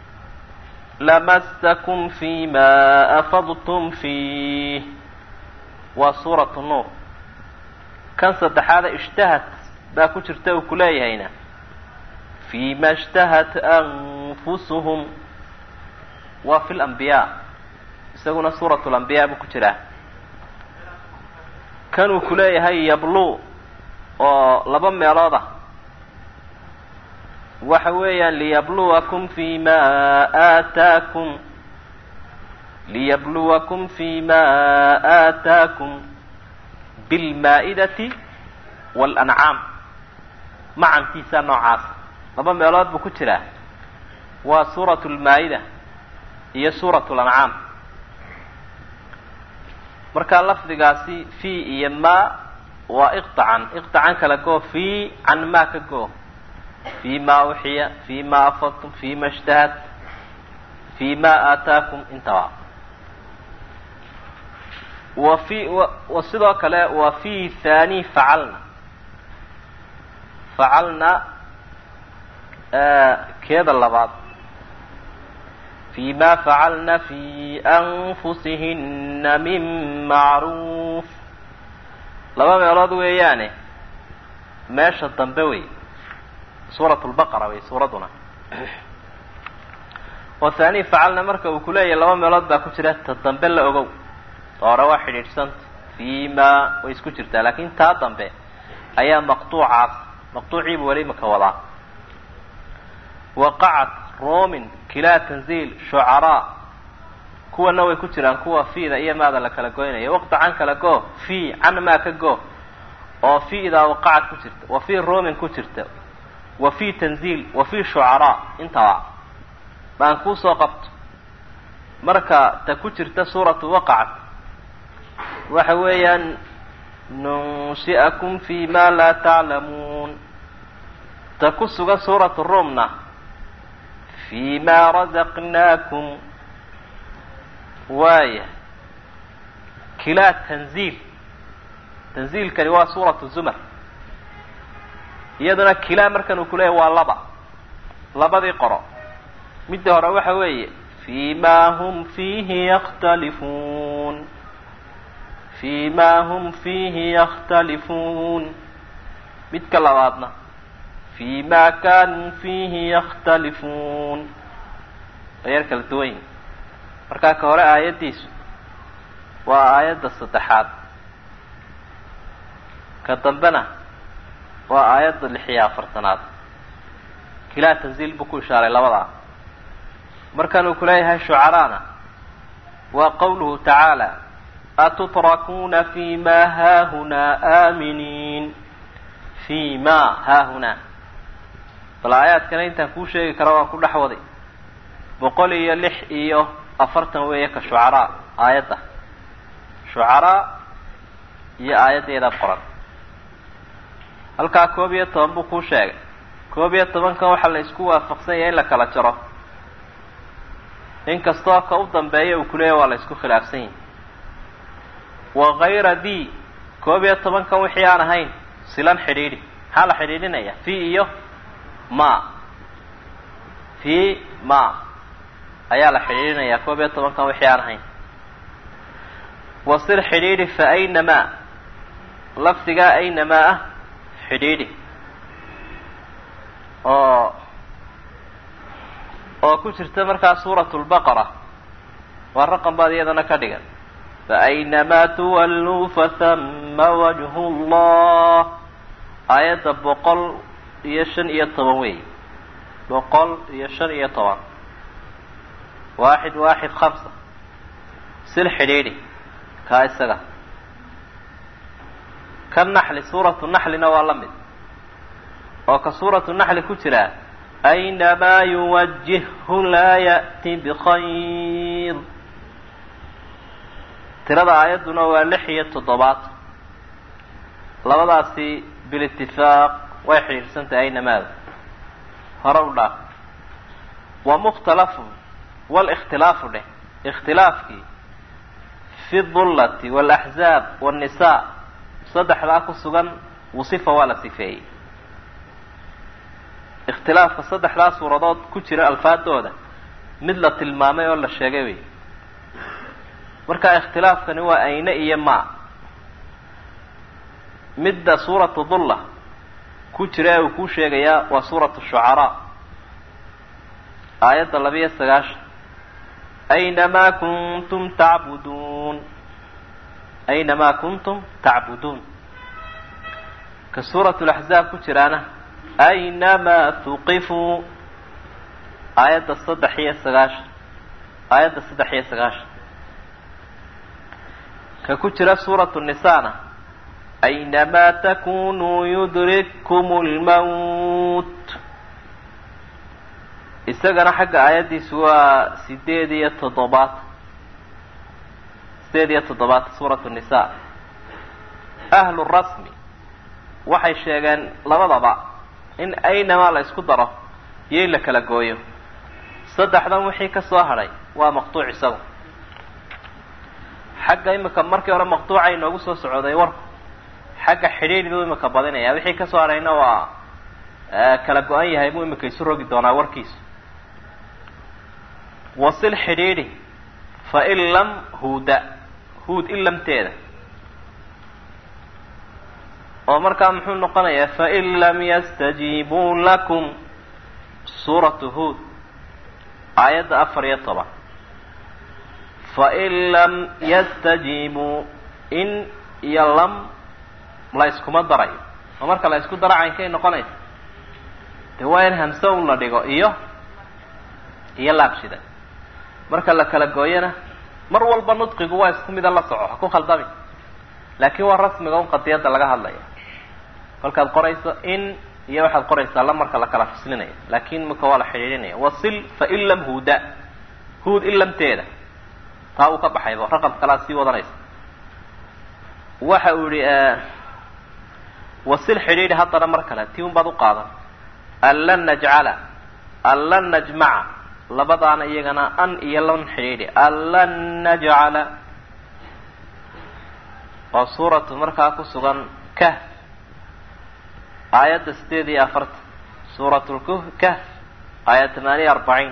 lamasakum fi ma afadtum fiih waa suuratu nuur kan saddexaada ishtahat baa ku jirta uu kuleeyahayna fi ma ishtahat anfusuhum waa fi lambiyaa isaguna suuratu lambiyaa buu ku jiraa kan uu kuleeyahay yablu oo laba meelood ah waxa weeyaan liyabluwakum fi ma aataakum liyabluwakum fi ma aataakum bilmaa-idati waalancaam macankiisa noocaas laba meelood buu ku jiraa waa suuratu lmaa-ida iyo suuratu lancaam markaa lafdigaasi fi iyo ma waa iqtacan iqtacan kala goo fi can maa ka goo fi ma uxiya fi ma afadtum fi ma ishtahat fi ma aataakum intaba wa fi wa sidoo kale wa fi thani facalna facalna keeda labaad fi ma facalna fi anfusihina min macruuf laba meelood weeyaane meesha dambe wey suurat lbaqara wey suuradduna oo thani facalna marka uu kuleeyahay laba meelood baa ku jira ta dambe la ogow ta hore waa xidhiidhsanta fi ma way isku jirtaa laakin taa dambe ayaa maqtuucaas maqtuuciibu weli maka wadaa waqacat romin kilaa tanziil shucaraa kuwana way ku jiraan kuwa fiida iyo maada la kala goynaya waqta can kala go fi can maa ka go oo fiidaa waqacad ku jirta wa fi romin ku jirta wa fi tanziil wa fi shucaraa intaba baan kuusoo qabto marka ta ku jirta suuratu waqacat waxa weeyaan nunshi'akum fi ma laa taclamuun ta ku sugan suuratu rumna fi ma razaqnaakum waaya kilaa tanziil tanziilkani waa suuratu zumar iyaduna kilaa markan uu kuleeyahy waa laba labadii qoro midda hore waxa weeye fi ma hum fiihi yakhtalifuun fi ma hum fiihi yakhtalifuun midka labaadna fi ma kanuu fiihi yakhtalifuun waa yar kala duwan yihin markaa ka hore aayaddiisu waa aayadda saddexaad ka dambena waa aayadda lix iyo afartanaad kilaa tanziil buu ku ishaaray labadaa markan uu ku leeyahay shucaraana waa qawluhu tacaala atutrakuuna fi ma haahunaa aaminiin fi ma haahunaa bal aayaadkana intaan kuu sheegi kara waan ku dhex waday boqol iyo lix iyo afartan weeye ka shucaraa aayadda shucaraa iyo aayaddeeda qoran halkaa koob iyo toban buu kuu sheegay koob iyo tobankan waxaa la isku waafaqsan yahay in la kala jaro inkastoo ka u dambeeya uu kuleeyahy waa la isku khilaafsan yahay wakayra d koob iyo tobankan wixii aan ahayn silan xidhiidhi maxaa la xidhiidhinaya fi iyo ma fi ma ayaa la xidhiidhinayaa koob iyo tobankan wixii aan ahayn wasir xidhiidhi fa aynamaa lafdigaa aynamaa ah xidhiidhi oo oo ku jirta markaa suurat lbaqara waa raqam baad iyadana ka dhigan faaynamaa tuwalluu fasama wajhu llah aayadda boqol iyo shan iyo toban weey boqol iyo shan iyo toban waaxid waaxid khamsa sil xidhiidhi kaa isaga ka naxli suuratu naxlina waa la mid oo ka suuratu naxli ku jiraa aynamaa yuwajihhu laa ya'ti bikhayr tirada aayadduna waa lix iyo toddobaad labadaasi bilitifaaq way xidhiidhsantahay aynamaada hore u dhaaf wa mukhtalafu walikhtilaafu dheh ikhtilaafkii fi dullati walaxzaab wاnnisaa saddexdaa ku sugan wasifa waa la sifeeyey ikhtilaafka saddexdaa suuradood ku jira alfaadooda mid la tilmaamay oo la sheegay wey marka ikhtilaafkani waa ayne iyo ma midda suuratu dulla ku jira ee uu kuu sheegayaa waa suuratu shucaraa aayadda labiyo sagaashan aynamaa kuntum tacbuduun aynamaa kuntum tacbuduun ka suuratu laxzaab ku jiraana aynamaa tuqifuu aayadda saddex iyo sagaashan aayadda saddex iyo sagaashan ka ku jira suuratu nisaana aynamaa takunuu yudrikkum lmawt isagana xagga aayaddiisu waa sideed iyo toddobaad sideed iyo toddobaad suuratu nisa ahlu rasmi waxay sheegeen labadaba in aynamaa la isku daro iyo in la kala gooyo saddexdan wixii ka soo hadhay waa maqtuuc isagu xagga imika markii hore maqtuuca inoogu soo socday warku xagga xidhiidh buu imika badinaya wixii ka soo hadhayna waa kala go-an yahay buu imika isu rogi doonaa warkiisu wasil xidhiidhi fa in lam huuda huud in lamteeda oo markaa muxuu noqonayaa fain lam yastajiibuu lakum suuratu huud aayadda afar iyo toban fain lam yastajiibuu in iyo lam la iskuma darayo oo marka la isku daro caynkay noqonaysa dee waa in hamse un la dhigo iyo iyo laabshida marka la kala gooyana mar walba nudqigu waa isku mida la soco ha ku khaldami laakiin waa rasmiga un qadiyadda laga hadlaya kolkaad qorayso in iyo waxaad qoraysaa la marka la kala faslinaya laakin imika waa la xidhiidhinaya wasil fain lam huuda huud in lamteeda taa uu ka baxayba raqam kalea sii wadanaysa waxa uu yihi wasil xidhiidhi haddana mar kale tii un baad u qaadan an lan najcala an lan najmaca labadaana iyagana an iyo lan xidhiidhi an lan najcala oo suuratu markaa ku sugan kahf aayadda sideed iyo afartan suurat lkahf aayad tamaaniya arbaciin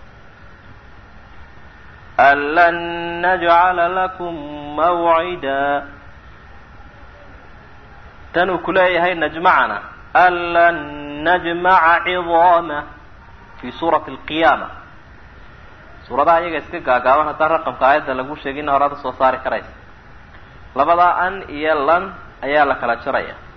an lan najcala lakum mawcida tan uu ku leeyahay najmacana an lan najmaca cidaama fi suurati alqiyaama suuradaha iyaga iska gaagaaban haddaan raqamka aayadda lagu sheegina horaada soo saari karaysa labadaa an iyo lan ayaa la kala jaraya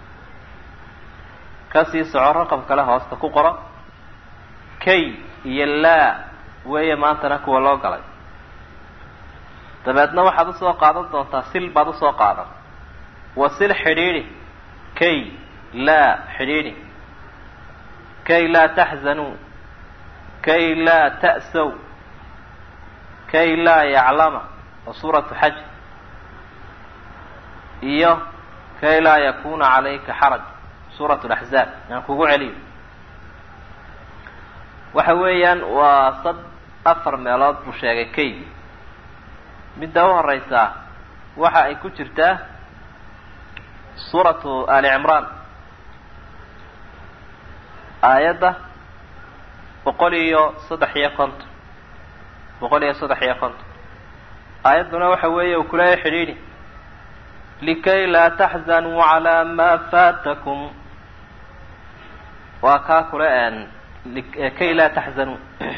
kasii soco raqam kale hoosta ku qoro kay iyo laa weeye maantana kuwa loo galay dabeedna waxaad usoo qaadan doontaa sil baad usoo qaadan wa sil xidhiidhi kay laa xidhiidhi kay laa taxzanuu kay laa ta'saw kay laa yaclama wa suuratu xaj iyo kay laa yakuna calayka xaraj suuratu laxzaab aan kugu celiyo waxa weeyaan waa sad afar meelood buu sheegay kay midda u horeysaa waxa ay ku jirtaa suuratu ali cimraan aayadda boqol iyo saddex iyo konton boqol iyo saddex iyo konton aayadduna waxa weeye uu kuleeya xidhiidhi likay laa taxzanuu calaa maa faatakum waa kaa kule kay laa taxzanuu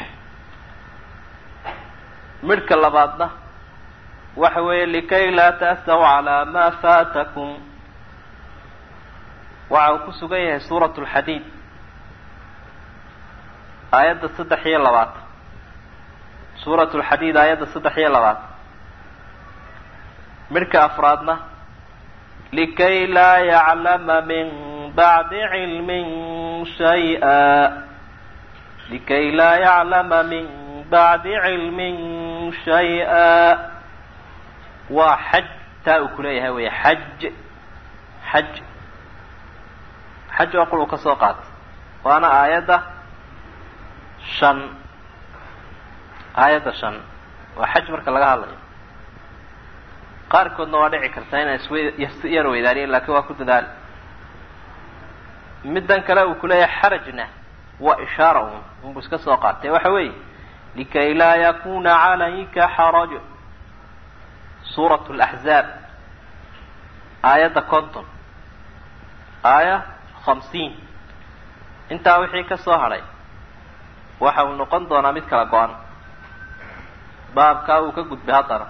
midhka labaadna waxa weeye likay laa ta'saw calaa maa faatakum waxa uu ku sugan yahay suuratu lxadiid aayadda saddex iyo labaatan suuratu lxadiid aayadda saddex iyo labaatan midhka afraadna likay laa yaclama min bacdi cilmin shay-a likay laa yaclama min bacdi cilmin shay-a waa xaj taa uu kuleeyahay wey xaj xaj xaj oo qul uu ka soo qaatay waana aayadda shan aayadda shan waa xaj marka laga hadlayo qaarkoodna waa dhici kartaa inaan isw yar weydaaniyen laakiin waa ku dadaali middan kale uu kuleeyahay xarajna waa ishaara un unbu iska soo qaatay waxa weeye likay laa yakuna calayka xaraj suurat laxzaab aayadda conton aaya hamsiin intaa wixii ka soo hadhay waxa uu noqon doonaa mid kala go-an baabkaa uu ka gudbay haddana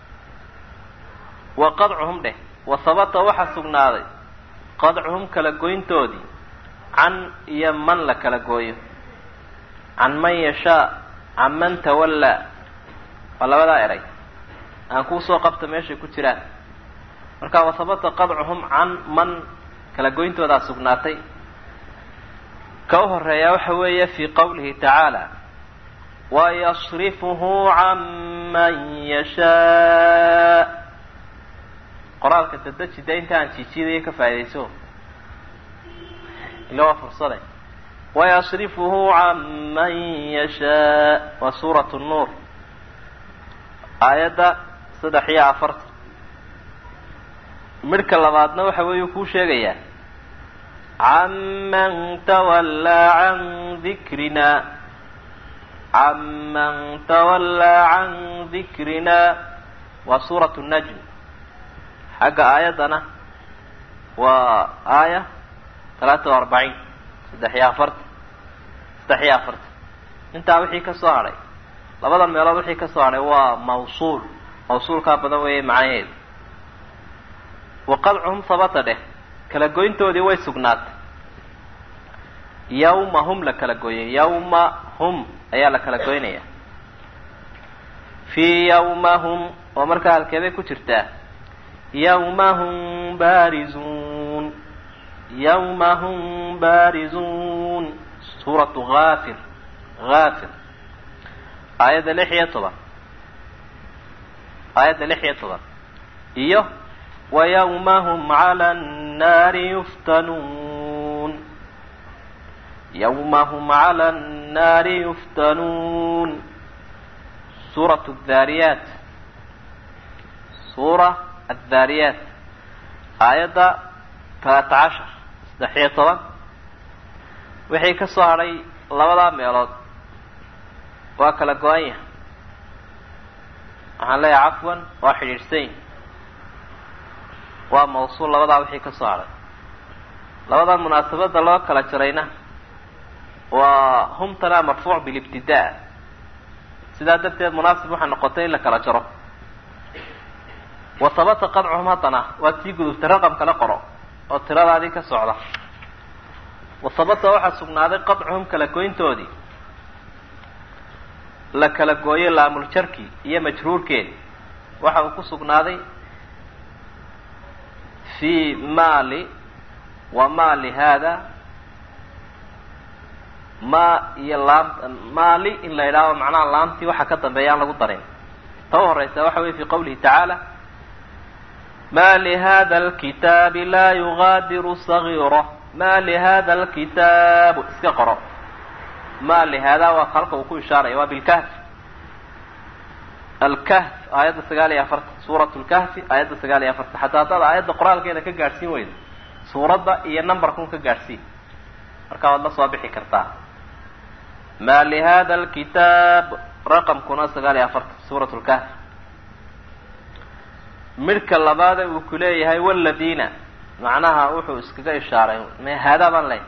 wa qadcuhum dheh wa habata waxaa sugnaaday qadcuhum kala goyntoodii can iyo man la kala gooyo can man yashaa can man tawallaa waa labadaa eray aan kuusoo qabta meeshay ku jiraan marka wa habata qadcuhum can man kala goyntoodaa sugnaatay ka u horeeyaa waxa weeye fii qawlihi tacaala wayasrifuhu can man yashaa qoraalka dadeji de inta aan jiijidaya ka faaidayso ila waa fursade wayasrifuhu can man yashaa waa suurat nuur aayadda saddex iyo afartan midhka labaadna waxa weeye kuu sheegayaa can man tawallaa can dikrina can man tawallaa can dikrina waa suurat najm xagga aayaddana waa aaya talaata wa arbaciin saddex iyo afartan saddex iyo afartan intaa wixii ka soo hadhay labadan meelood wixii ka soo hadhay waa mawsuul mawsuulkaa badan weeye macnaheedu wa qadcuhum sabata dheh kala goyntoodii way sugnaatay yawma hum la kala gooyay yawma hum ayaa la kala goynaya fii yawma hum oo markaa halkeeday ku jirtaa yawma hum baarizuun yawma hum baarizuun suuratu haafir haafir aayadda lix iyo toban aayadda lix iyo toban iyo ويوم هم على النار يفتنون يوم هم على النار يفتنون سورة الذاريات سورة الذاريات آية ثلاثة عشر استحية طبعا وحي كسهري لبدا ميلود وكلا قوانيا waxaan leeyahay cafwan waa xidhiidhsayn waa mawsuul labadaa wixii ka soo hadhay labadaa munaasabadda loo kala jarayna waa humtana marfuuc bilibtidaa sidaa darteed munaasib waxaa noqotay in la kala jaro wa sabata qadcuhum haddana waa tii gudubtay raqam kala qoro oo tiradaadii ka socda wasabata waxaa sugnaaday qadcuhum kala goyntoodii la kala gooyay laamuljarki iyo majruurkeedi waxa uu ku sugnaaday fi mali wa mali hada ma iyo laam mali in la yidhaaho macnaha laamtii waxa ka dambeeya aan lagu darin ta u horeysa waxa weye fi qawlihi tacaala ma lihada alkitaabi laa yugaadiru sagiira ma lihada alkitaabu iska qoro ma lihada waa halka uu ku ishaaraya waa bilkahf alkahf aayadda sagaal iyo afartan suurat lkahfi aayadda sagaal iyo afartan xataa haddaad aayadda qoraalkeeda ka gaadhsiin weydo suuradda iyo numberkun ka gaadhsiin markaa waad la soo bixi kartaa ma lihada alkitaab raqamkuna sagaal iyo afartan suurat lkahf midhka labaade uu ku leeyahay waladiina macnaha wuxuu iskaga ishaaray me haadaa baan ley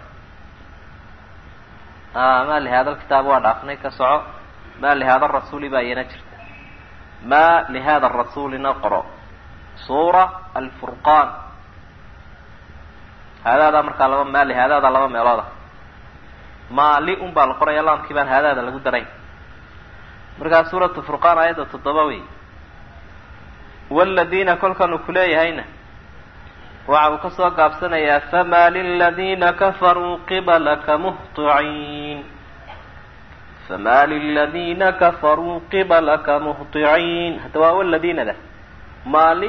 ma lihada alkitaab waa dhaafnay ka soco ma lihada rasuuli baa iyana jirta ma lihada rasuulina qoro suura alfurqaan haadaadaa markaa laba ma lihaadaada laba meelooda maali un baa la qoraya laamkii baan haadaada lagu darayn markaa suuratu furqaan aayadda toddoba wey waladiina kolkan uu kuleeyahayna waxa uu kasoo gaabsanayaa fama liladiina kafaruu qibalaka muhطiciin fama liladiina kafaruu qibalaka muhطiciin hadda waa waladiinada maali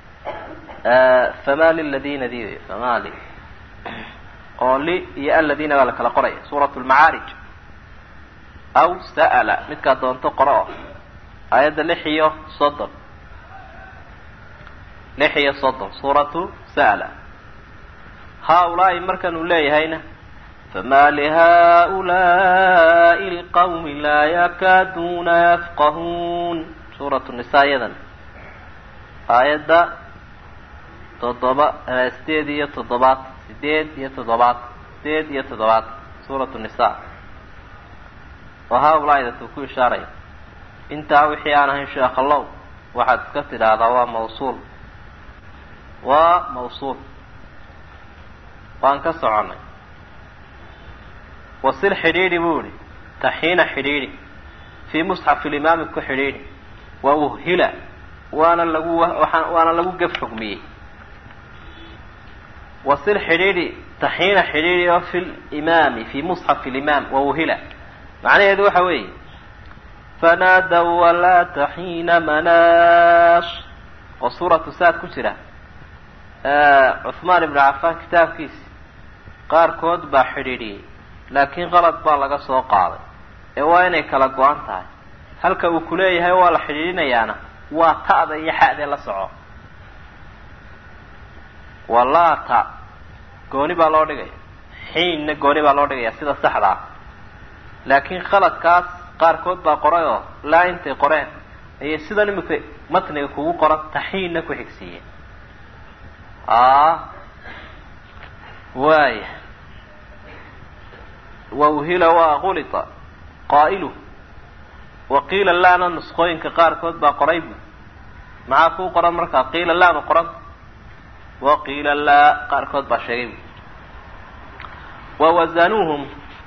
fama liladiina di wey famali oo li iyo aladiina baa la kala qoraya suurat lmacaarij aw sa'ala midkaa doonto qoro o aayadda lix iyo soddon lix iyo soddon suuratu sa'la haa-ulaa'i markan uu leeyahayna fama lihaa'ulaa'i lqawmi laa yakaaduuna yafqahuun suuratu nisaa iyadan aayadda toddoba sideed iyo toddobaad sideed iyo toddobaad sideed iyo toddobaad suuratu nisa oo haa-ulaa'i datuu ku ishaaraya intaa wixii aan ahayn sheekhallow waxaad iska tidhaahdaa waa mawsuul waa mawsuul waan ka soconnay wasil xidhiidhi buu ihi taxiina xidhiidhi fii musxafi limaami ku xidhiidhi wa uhila waana lagu waana lagu gef xugmiyey wasil xidhiidhi taxiina xidhiidhi oo fi limaami fi musxafi limaam wa uhila macnaheedu waxa weeye fanaadaw walaa taxiina manaash oo suuratu saad ku jira cuhmaan ibnu cafaan kitaabkiisi qaarkood baa xidhiidhiyey laakiin qalad baa laga soo qaaday ee waa inay kala go-an tahay halka uu kuleeyahay waa la xidhiidhinayaana waa ta'da iyo xa'dee la soco walaata gooni baa loo dhigaya xiinna gooni baa loo dhigaya sida saxda ah laakiin khaladkaas qaarkood baa qoray oo laa intay qoreen ayay sidan imika matniga kugu qoran taxiinna ku xigsiiyeen waaya wauhila waa gulita qaa'ilu waqiila laana nusqooyinka qaarkood baa qoray bu maxaa kuu qoran markaa qiila laanu qoran waqiila laa qaarkood baa sheegay bu wawazanuuhum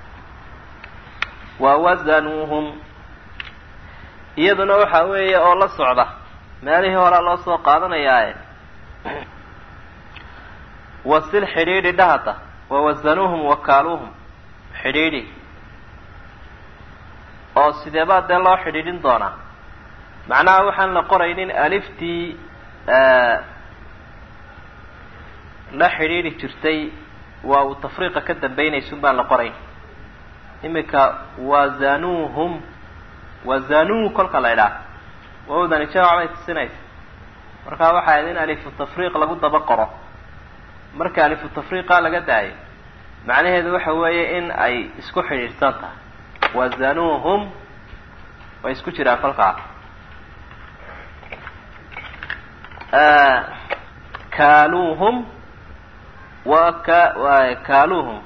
wawazanuuhum iyaduna waxa weeye oo la socda meelihii horaa loo soo qaadanayaae wasil xidhiidhi dhahata wawazanuuhum wakaaluuhum xidhiidhi oo sidee baa dee loo xidhiidhin doonaa macnaha waxaan la qoraynin aliftii la xidhiidhi jirtay waa uu tafriiqa ka dambaynaysun baan la qorayn iminka wazanuuhum wazanuu kolka la idhaah wawdani jamac bay tusinaysa markaa waxay ahayd in alifu tafriiq lagu daba qoro marka alifu tafriiqa laga daayo macnaheedu waxa weeye in ay isku xidhiidhsan tahay wazanuuhum way isku jiraan kolkaa kaaluuhum wa ka kaaluuhum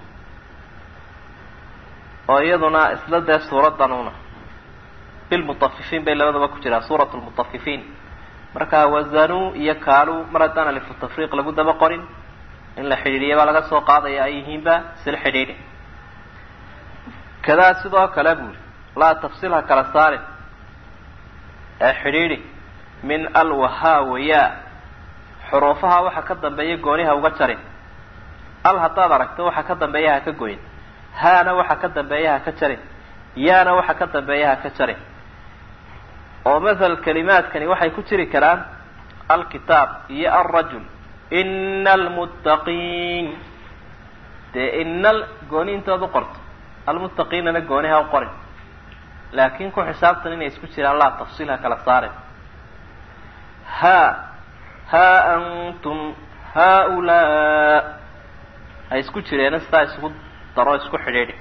oo iyaduna isla dee suuraddanuna bilmutafifiin bay labadaba ku jiraan suurat lmutafifiin marka wazanuu iyo kaaluu mar haddaan alifu tafriiq lagu daba qorin in la xidhiidhiya baa laga soo qaadaya ay yihiinba sil xidhiidhi kadaa sidoo kale buuri laa tafsil ha kala saarin ee xidhiidhi min alwahaa wayaa xuruufaha waxa ka dambeeya gooniha uga jarin al haddaad aragto waxa ka dambeeya ha ka goyn haana waxa ka dambeeya ha ka jarin yaana waxa ka dambeeya ha ka jarin oo mathal kalimaadkani waxay ku jiri karaan alkitaab iyo alrajul ina almuttaqiin dee inal gooni intood u qorto almuttaqiinana gooniha u qorin laakiin ku xisaabtan inay isku jiraan laa tafsiil ha kala saarin ha haa antum haaulaa ha isku jireena sidaa isugu daro isku xidhiidhi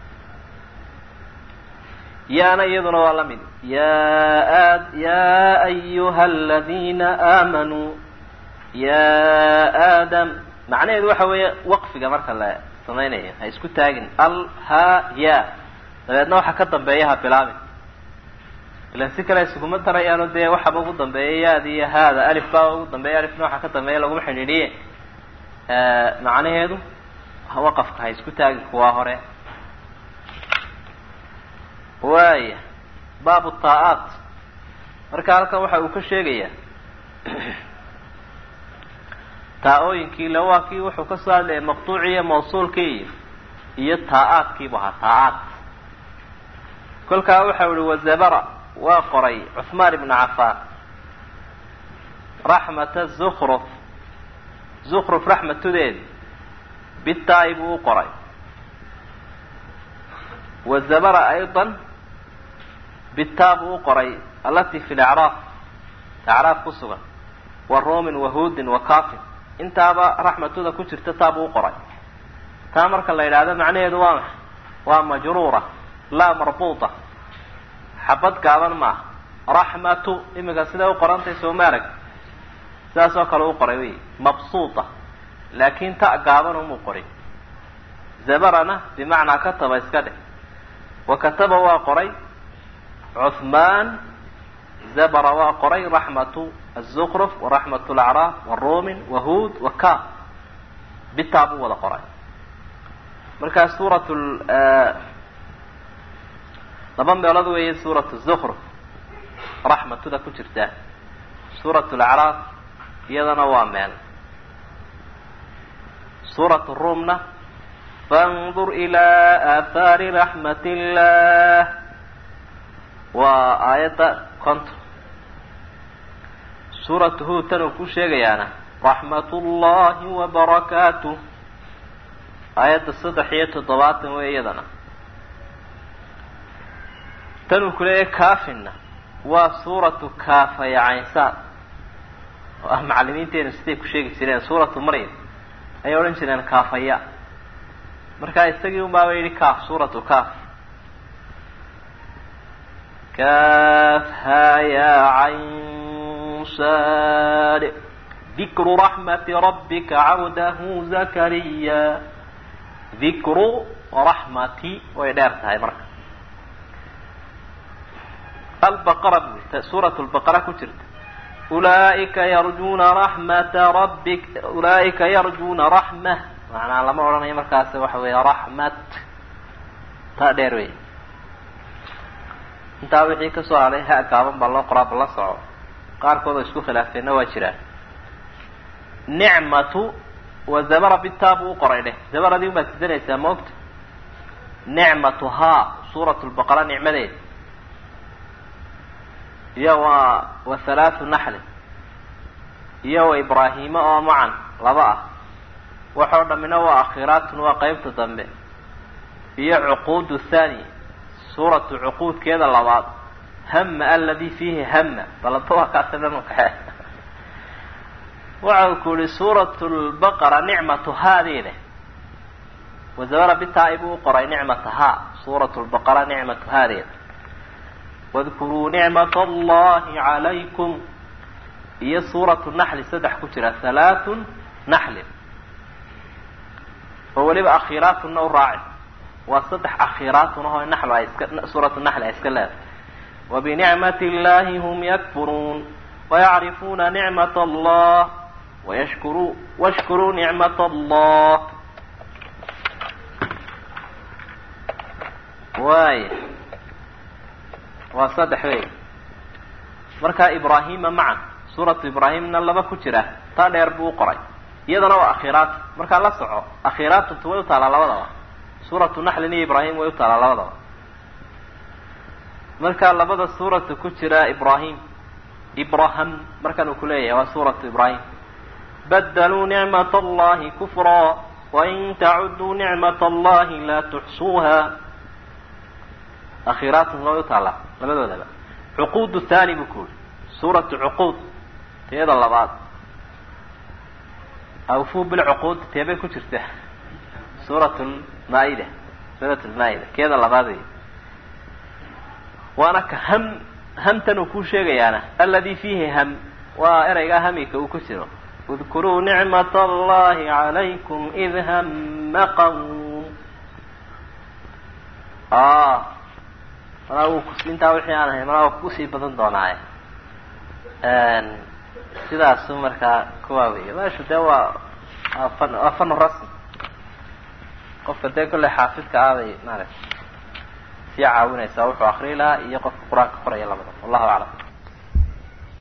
yaana iyaduna waa la mid ya ya ayuha aladiina aamanuu ya aadam macnaheedu waxa weeye waqfiga marka la samaynayo ha isku taagin al ha ya dabeedna waxa ka dambeeya ha bilaabin ilan si kale isuguma darayaano dee waxaba ugu dambeeya yaada iyo haada alif baa ugu dambeeya alifna waxa ka dambeeya laguma xidhiidhiye macnaheedu waqafka ha isku taagin kuwaa hore waaya baabu taa-aat marka halkan waxa uu ka sheegayaa taa-ooyinkii le waa kii wuxuu ka soo hadlayay maqtuuciiyo mawsuulkii iyo iyo taa-aadkiibu ahaa taa-aad kolkaa waxau ihi wazabara waa qoray cuhmaan ibnu cafaan raxmata zukruf zukruf raxmatudeed bitaa-i buu u qoray wazabara ayضa bitaa buu u qoray alati fi lacraaf acraaf ku sugan wa ruumin wahuudin wa kafin intaaba raxmatuda ku jirta taa buu u qoray taa marka la yidhaahdo macnaheedu waa maxay waa majruura laa marbuuta xabad gaaban maaha raxmatu imika siday u qorantay soo ma arag sidaas oo kale u qoray wey mabsuuta laakin ta gaaban umuu qorin zabarana bimacnaa kataba iska dheh wa kataba waa qoray cuhmaan zabara waa qoray raxmatu azukruf waraxmat lacraaf waruumin wahuud wa ka bitaa buu wada qoray markaa suurat laba meelood weeye suurat zukruf raxmatuda ku jirta suurat lacraaf iyadana waa meel suurat ruumna fandur ilaa aathaari raxmat illah waa aayadda konton suuratu huud tan uu ku sheegayaana raxmat ullahi wabarakaatuh aayadda saddex iyo toddobaatan wey iyadana tan uu ku leeyahay kaafinna waa suuratu kaafaya caynsaad oo ah macalimiinteenu siday ku sheegi jireen suuratu maryam ayay odhan jireen kaafaya markaa isagii unbaaba yidhi kaaf suuratu kaaf kaaf haa yaa cayn saad dikru raxmati rabbika cabdahu zakariya dikru raxmati way dheer tahay marka albaqara bu suurat lbaqara ku jirta ulaa'ika yarjuuna raxmata rabbik ulaa'ika yarjuuna raxma macnaa lama odhanayo markaas waxa weeye raxmat taa dheer wey intaa wixii kasoo hadhay ha gaaban baa loo qoraa bala soco qaarkood oo isku khilaafeenna waa jiraan nicmatu wa zabara bitaa buu u qoray dheh zabaradii unbaad sidanaysaa maogta nicmatu haa suurat lbaqara nicmadeed iyo waa wa halaathu naxli iyo wa ibraahima oo macan laba ah waxoo dhammina waa akhiraatun waa qeybta dambe iyo cuquudu thani suuratu cuquudkeeda labaad hama aladi fiihi hama balaba waa kaasa dhankaxe waxa uu ku yihi suuratu lbaqara nicmatu haadii leh wazabara bitaa-i buu u qoray nicmata haa suuratu lbaqara nicmatu haadeeda wadkuruu nicmat allahi calaykum iyo suuratu naxli saddex ku jira halaatun naxlin oo weliba akhiiraatunna u raaci waa saddex akhiiraatun ahoo naxlu ay iska suuratu naxli ay iska leedahay wabinicmati illahi hum yakfuruun wayacrifuuna nicmat allah wayashkuruu washkuruu nicmat allah waaya waa saddex wey markaa ibraahima macan suuratu ibraahimna laba ku jira taa dheer buu u qoray iyadana waa akhiraat markaa la soco akhiraatuntu way u taalaa labadaba suuratu naxlin iyo ibraahim way u taalaa labadaba markaa labada suuratu ku jira ibraahim ibraham markan uu kuleeyahay waa suuratu ibraahim badaluu nicmat allahi kufraa wain tacuduu nicmat allahi laa tuxsuuha akhiraatun way u taalaa labadoodaba cuquud thani buu ku yuri suuratu cuquud teeda labaad awfu bilcuquud teebay ku jirta suurat lmaa-ida suurat lmaa-ida keeda labaad wey waana ka ham hamtan uu kuu sheegayaana aladi fiihi ham waa ereygaa hamika uu ku jiro udkuruu nicmat allahi calaykum id hama qawm malaa wuu kus intaa wixii aan ahay malaa waa kusii badan doonaaye sidaasu markaa kuwaa wey meeshu dee waa fan waa fanu rasmi qofka dee kolley xaafidka aaday maaragta sii caawinaysaa wuxuu akriyi lahaa iyo qofka qur-aanka qoraya labada wallahu aclam